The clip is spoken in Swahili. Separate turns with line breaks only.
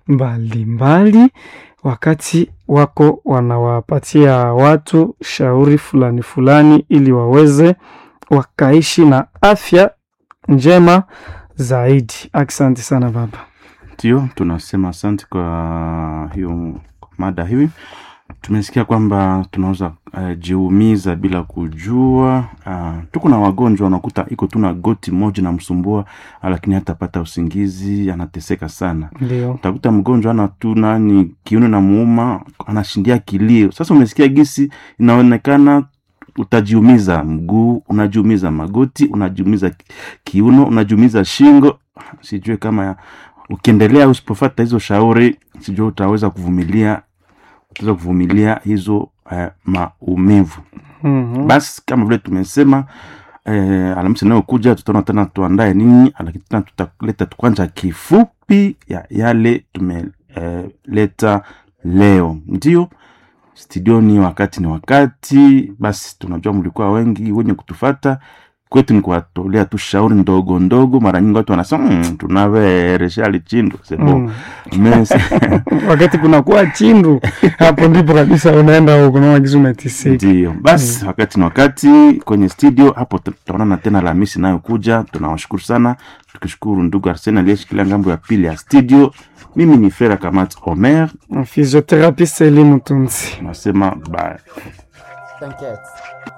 mbalimbali wakati wako wanawapatia watu shauri fulani fulani ili waweze wakaishi na afya njema zaidi. Asante sana baba.
Ndio, tunasema asante kwa hiyo mada hii. Tumesikia kwamba tunaweza uh, jiumiza bila kujua. Uh, tuko na wagonjwa unakuta iko tu na goti moja namsumbua, lakini hatapata usingizi, anateseka sana.
Ndio.
Utakuta mgonjwa ana tu nani kiuno na muuma, anashindia kilio. Sasa umesikia gisi inaonekana utajiumiza mguu, unajiumiza magoti, unajiumiza ki- kiuno, unajiumiza shingo. Sijue kama ya, ukiendelea usipofata hizo shauri, sijue utaweza kuvumilia utaweza kuvumilia hizo uh, maumivu.
Mhm.
Basi kama vile tumesema eh, Alhamisi inayokuja tutaona tena tuandae nini, lakini tena tutaleta tu kwanza kifupi ya yale tumeleta leo. Ndio studioni, wakati ni wakati. Basi tunajua mlikuwa wengi wenye kutufata kwetu ni kuwatolea tu shauri ndogo ndogo. Mara nyingi watu wanasema mm, tunaveresha lichindo sebo
Mm.
Mes-
wakati kunakuwa chindu hapo ndipo kabisa unaenda huko na wagizo umetisika.
Ndio basi, wakati na wakati kwenye studio hapo, tutaonana tena Alhamisi inayokuja. Tunawashukuru sana, tukishukuru ndugu Arsene aliyeshikilia ngambo ya pili ya studio. Mimi ni Frera Kamat Omer,
Physiotherapiste Elimu Tunzi.
nasema bye.
T'inquiète,